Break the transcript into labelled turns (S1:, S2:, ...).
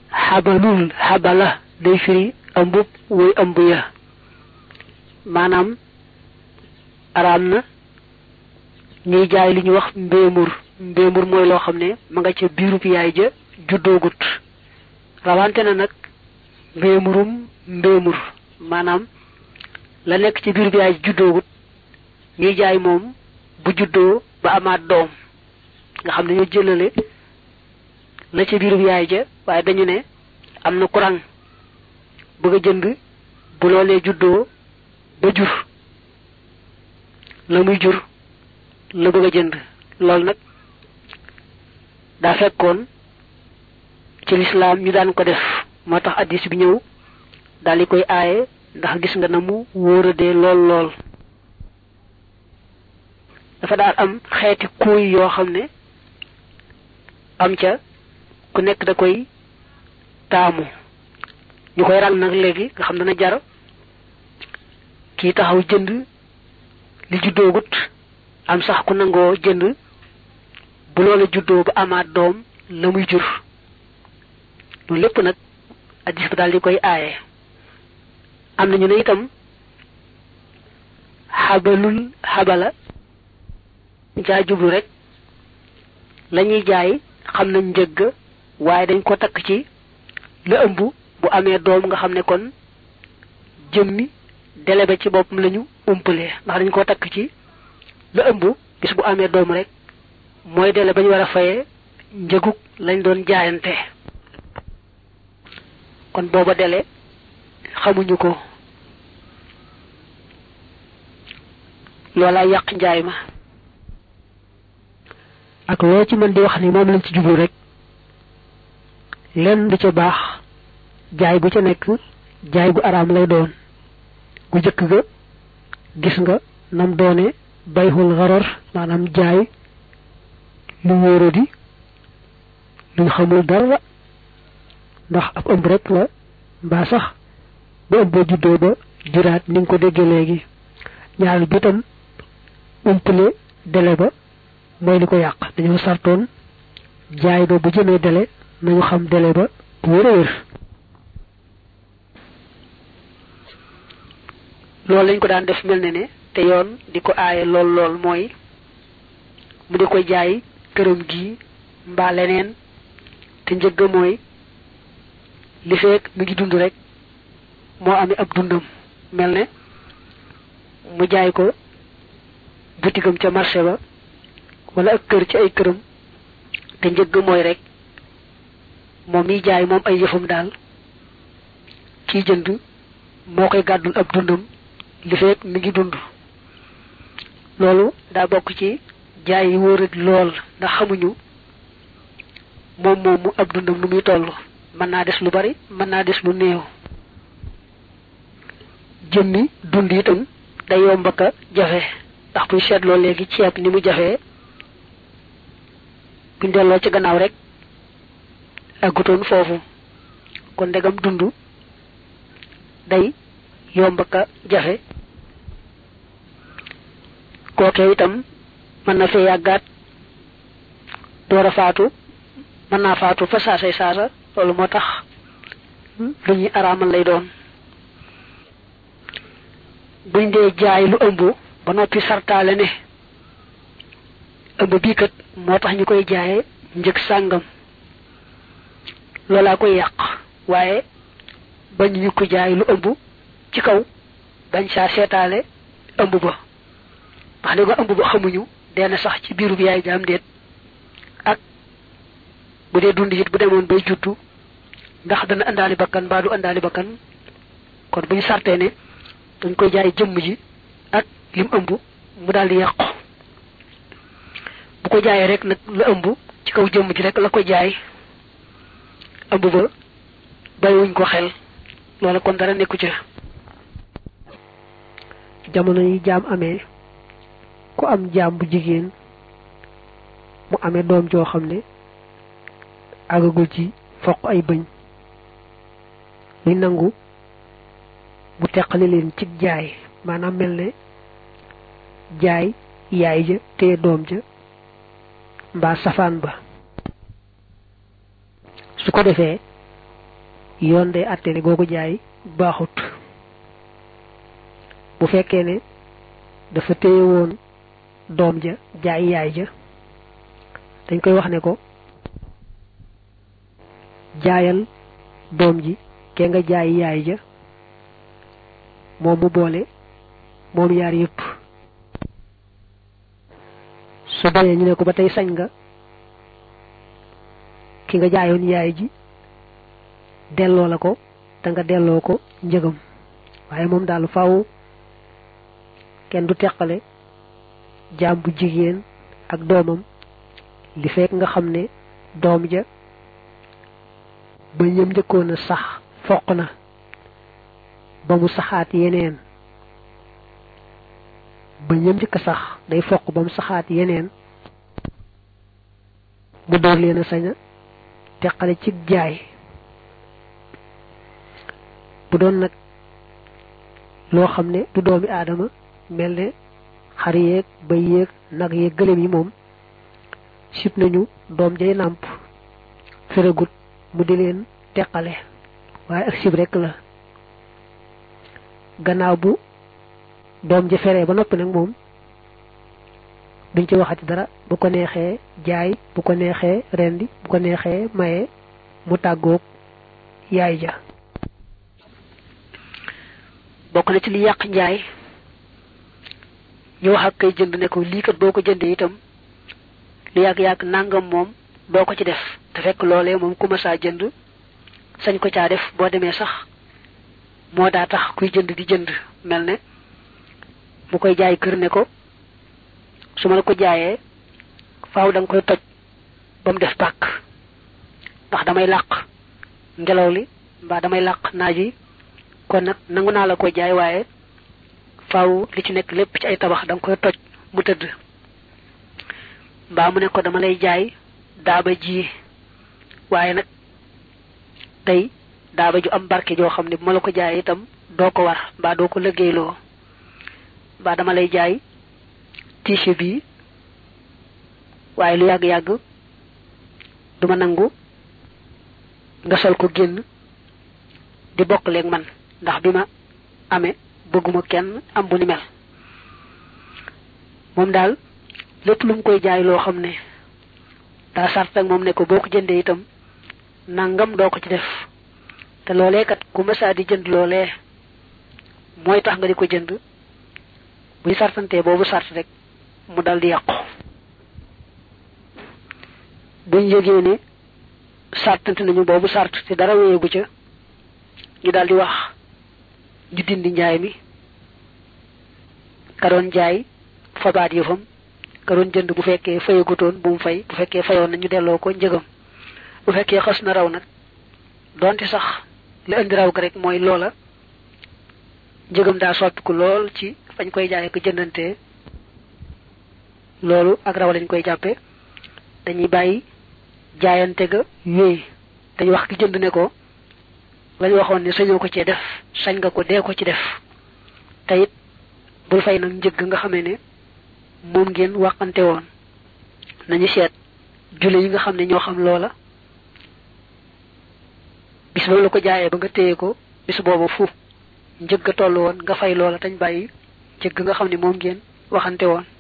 S1: xabalul xabala day firi ëmbub woy ëmb ya maanaam araam na ñuy jaay li ñuy wax mbéemur mbéemur mooy loo xam ne ma nga ca biirub yaay ja juddoogut rawante na nag mbéemurum mbéemur maanaam la nekk ci biirub yaay ja juddoogut ñuy jaay moom bu juddoo ba amaat doom nga xam ne ñoo jëlale la ca biirub yaay ja waaye dañu ne am na kurang bëgg a jënd bu loolee juddoo ba jur la muy jur la bëgg a jënd loolu nag daa fekkoon ci lislaam ñu daan ko def moo tax addis bi ñëw daal di koy aaye ndax gis nga na mu wóoradee lool lool dafa daal am xeeti kuuy yoo xam ne am ca ku nekk da koy taamu ñu koy rang nag léegi nga xam dana jar kii taxaw jënd li juddoogut am sax ku nangoo jënd bu loola juddoo ba amaat doom la muy jur loolu lépp nag addis ba daal di koy aaye am nañu ne itam xabalul xabala jaa jublu rek la ñuy jaay xam nañ njëgg waaye dañ ko takk ci la ëmb bu amee doom nga xam ne kon jëmmi dele ba ci boppam lañu umpalee ndax dañ ko takk ci la ëmb bis bu amee doom rek mooy dele ba ñu war a fayee njëgug lañ doon jaayante kon booba dele xamuñu ko loolaa yàq njaay ma ak loo ci mën di wax ni moom lañ ci jublu rek lenn du ca baax jaay bu ca nekk jaay gu araam lay doon gu jëkk ga gis nga nam doone bayxul xarar maanaam jaay lu wóoradi luñ xamul dara ndax ab ëmb rek la mbaa sax ba ëmb ba juddoo ba juraat ni nga ko déggee léegi ñaareel bi tam umpale dele ba mooy li ko yàq dañoo sartoon jaay ba bu jëmee dele nañu xam dele ba bu wér a wér loolu lañ ko daan def mel ne ne te yoon di ko aaye lool lool mooy mu di ko jaay këram gi mbaa leneen te njëgg mooy li feek mi ngi dund rek moo amee ab dundam mel ne mu jaay ko butigam ca marché ba wala ak kër ci ay këram te njëgg mooy rek moom miy jaay moom ay yëfam daal kiy jënd moo koy gàddul ab dundam li feek mi ngi dund loolu daa bokk ci jaay yi wóorat lool ndax xamuñu moom moom mu ab dundam nu muy toll mën naa des lu bari mën naa des lu néew jëmmi dund itam day yomb ak a jafe ndax buy seetloo léegi ceeb ni mu jafee buñ delloo ci gannaaw rek àggutoon foofu kon ndegam dund day yomb ak a jafe kookee itam mën na fee yàggaat door a faatu mën naa faatu fa saasay saasa loolu moo tax lu ñuy araamal lay doon buñ dee jaay lu ëmb ba noppi sartaale ne ëmb bii kat moo tax ñu koy jaaye njëg sàngam loolaa koy yàq waaye bañ ñu ko jaay lu ëmb ci kaw bañ saa seetaale ëmb ba wax ne ko ëmb ba xamuñu dee sax ci biiru bi yaay jaam déet ak bu dee dund it bu demoon bay juddu ndax dana àndaali bakkan mbaa du àndaali bakkan kon bu ñu sartee ne dañ koy jaay jëmm ji ak lim ëmb mu daal di yàqu bu ko jaayee rek nag la ëmb ci kaw jëmm ji rek la ko jaay ëmb ba bàyyiwuñ ko xel loola kon dara nekku ci jamono yi jaam amee ku am jaam bu jigéen mu amee doom joo xam ne àggagul ci foq ay bëñ muy nangu bu teqali leen ci jaay maanaam mel ne jaay yaay ja te doom ja mbaa safaan ba su ko defee yoon day àtte ne googu jaay baaxut bu fekkee ne dafa téye woon doom ja jaay yaay ja dañ koy wax ne ko jaayal doom ji ke nga jaay yaay ja moom mu boole moom yaar yépp su bañee ñu ne ko ba tey sañ nga ki nga jaayoon yaay ji delloo la ko te nga delloo ko njëgam waaye moom daal faaw kenn du teqale jaam bu jigéen ak doomam li fekk nga xam ne doom ja ba ñëm njëkkoon a sax foq na ba mu saxaat yeneen ba ñëm njëkk a sax day foq ba mu saxaat yeneen mu door leen a sañ a teqale ci jaay bu doon nag loo xam ne du doomi aadama mel ne xar yeeg bay yeeg nag yeeg gëlëm yi moom sib nañu doom jay nàmp feregut mu di leen teqale waaye ak sib rekk la gannaaw bu doom ja feree ba noppi nag moom duñ ci waxati dara bu ko neexee jaay bu ko neexee rendi bu ko neexee maye mu tàggoog yaay ja bokk na ci li yàq njaay ñu wax ak kay jënd ne ko lii kat boo ko jëndee itam lu yàgg-yàgg nangam moom doo ko ci def te fekk loolee moom ku ma saa jënd sañ ko caa def boo demee sax moo daa tax kuy jënd di jënd mel ne mu koy jaay kër ne ko su ma la ko jaayee faaw da nga koy toj ba mu def pàkk ndax damay làq ngelaw li mbaa damay làq naaj yi kon nag nangu naa la ko jaay waaye faaw li ci nekk lépp ci ay tabax da nga koy toj mu tëdd mbaa mu ne ko dama lay jaay daaba ji waaye nag tey daaba ju am barke joo xam ne bu ma la ko jaayee itam doo ko war mbaa doo ko liggéeyloo mbaa dama lay jaay tiise bi waaye lu yàgg-yàgg duma nangu nga sol ko génn di bokk leeg man ndax bi ma amee bëgguma kenn am bu ni mel moom daal lépp lu mu koy jaay loo xam ne daa sart ak moom ne ko boo ko jëndee itam nangam doo ko ci def te loolee kat ku mësaa di jënd loolee mooy tax nga di ko jënd buy sartantee boobu sart rek mu dal di yàqu buñ yëgee ne sartante nañu boobu sart te dara wéyegu ca ñu dal di wax ñu dindi njaay mi ka doon jaay fabaat yëfam ka doon jënd bu fekkee fayagutoon bu mu fay bu fekkee fayoon na ñu delloo ko njëgam bu fekkee xas na raw nag donte sax li indi raw ga rek mooy loola njëgam daa soppiku lool ci fañ koy jaay ko jëndantee loolu ak raw lañ koy jàppe dañuy bàyyi jaayante ga wéy dañu wax ki jënd ne ko lañ waxoon ne sañoo ko cee def sañ nga ko dee ko ci def te it bul fay nag njëgg nga xamee ne moom ngeen waxante woon nañu seet jule yi nga xam ne ñoo xam loola bis ba la ko jaayee ba nga téye ko bis boobu fu njëgg a toll woon nga fay loola tañ bàyyi njëgg nga xam ne moom ngeen waxante woon